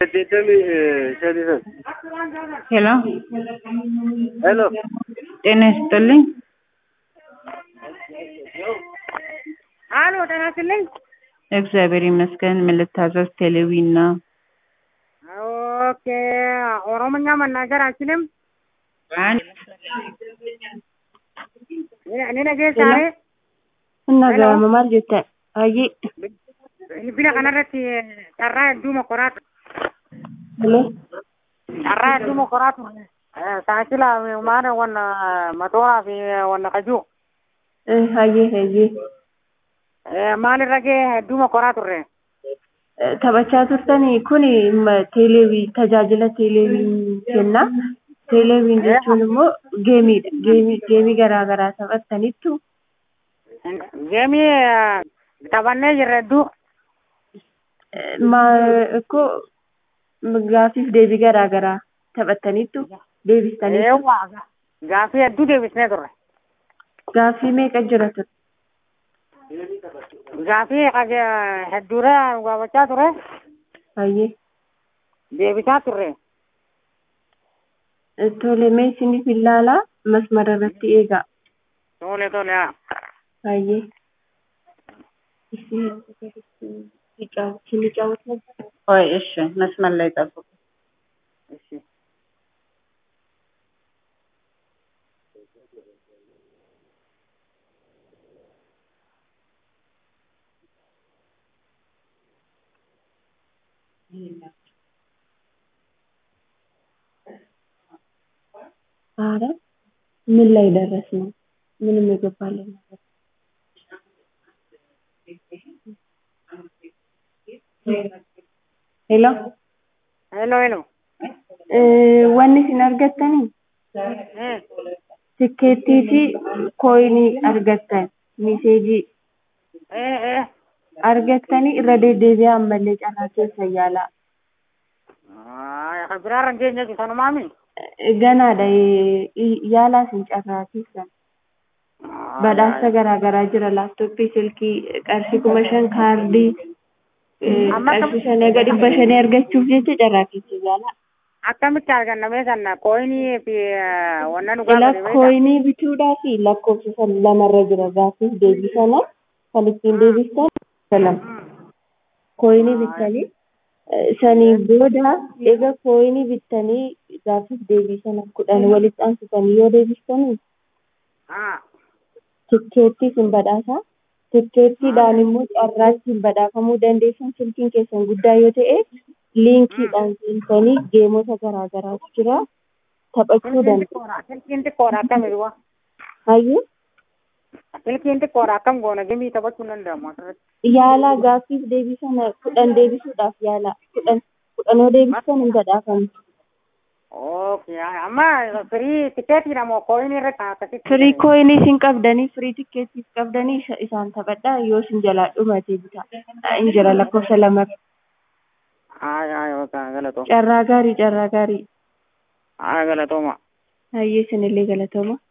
ሄሎ ሄሎ ጤና ይስጥልኝ። አሎ ጤና ይስጥልኝ። እግዚአብሔር ይመስገን። ምን ልታዘዝ? ቴሌቪዥን ነው። ኦኬ ኦሮምኛ መናገር አልችልም። እኔ ነገ ሳሬ Innaga'ama maal jetta? Hayyee. bilbila kanarratti carraa hedduu mokoraa Hello. carraa hedduu mokoraa ture. Taakila maana wanna matooraa fi wanna kajuu Eh, Hayyee hayyee. maalirra gee hedduu mokoraa turre. Eh, Taphachaa turtanii kun teeleewii tajaajila teeleewii kenna. Teeleewiin jechuun immoo geemiidha. Geemii geemii garaa garaa taphattaniittu Geemii taphannee jirra hedduu. eh, ma ikkoo gaafiif deebii garaa garaa taphattaniittu deebistanii Eewwaa gaafii hedduu deebisnee turre. gaafii meeqa jira ture? Gaafii hedduudha gaafachaa ture Hayyee. deebisaa turre. Eh, Tole mee isiniif ilaalaa masmara irratti eegaa. Tole tole haa. Hayyee. ቆይ እሺ፣ መስመር ላይ ጠብቁ። እሺ ኧረ ምን ላይ ደረስን? ምንም የገባልን ነገር ሄሎ ሄሎ ሄሎ wanni isin argattanii Eh, tikkeettii fi kooyinii argattan miseejii eh, eh. argattanii irra deddeebi'aa ammallee carraa keessa yaalaa Ah, kan biraarra hin geenye jechuudha sanumaami. ganaadha eh, yaalaa isin carraa keessan badhaasa garaa garaa jira laaptooppii silkii qarshii kuma shan kaardii eh, Amma kam- qarshii shanii aga dhibba shanii argachuuf jecha carraa keessa yaalaa Akkamitti argannamee sana kooyinii fi eh, wanna nu Ila gaafate beektaa? kooyinii bituudhaa fi lakkoofsa san lamarra jira gaafiif deebii sana kan ittiin deebistan salam kooyinii bittanii eh, sanii booda egaa kooyinii bittanii gaafiif deebii sana kudhan walitti aansitanii yoo deebistanii Ah, tikkeettii sin badhaasa tikkeettiidhaan immoo carraa ittiin badhaafamuu dandeessan silkiin keessan guddaa yoo ta'e liinkiidhaan seentanii geemota garaa garaatu jira taphachuu silkiin dandeessu. xiqqoodha. Silkiin xiqqoodha akkami du'a? Hayyuu Silkiin xiqqoodha akkam goona gemii taphachuu hin danda'amu asirratti. yaalaa gaaffiif deebii sana kudhan deebisuudhaaf yaalaa kudhan kudhanoo deebistan hin badhaafamu. Okay, amma firii tikeetiidha moo kooyinii irratti akkasitti? Firii kooyinii isin qabdanii firii tikkeettiif qabdanii isa- isaan taphadhaa yoo isin jalaa dhumatee bitaa hin jira lakkoofsa lama Haa, haa, yookaan galatooma. carraa gaarii carraa gaarii Haa, galatooma. hayyee isinillee galatooma.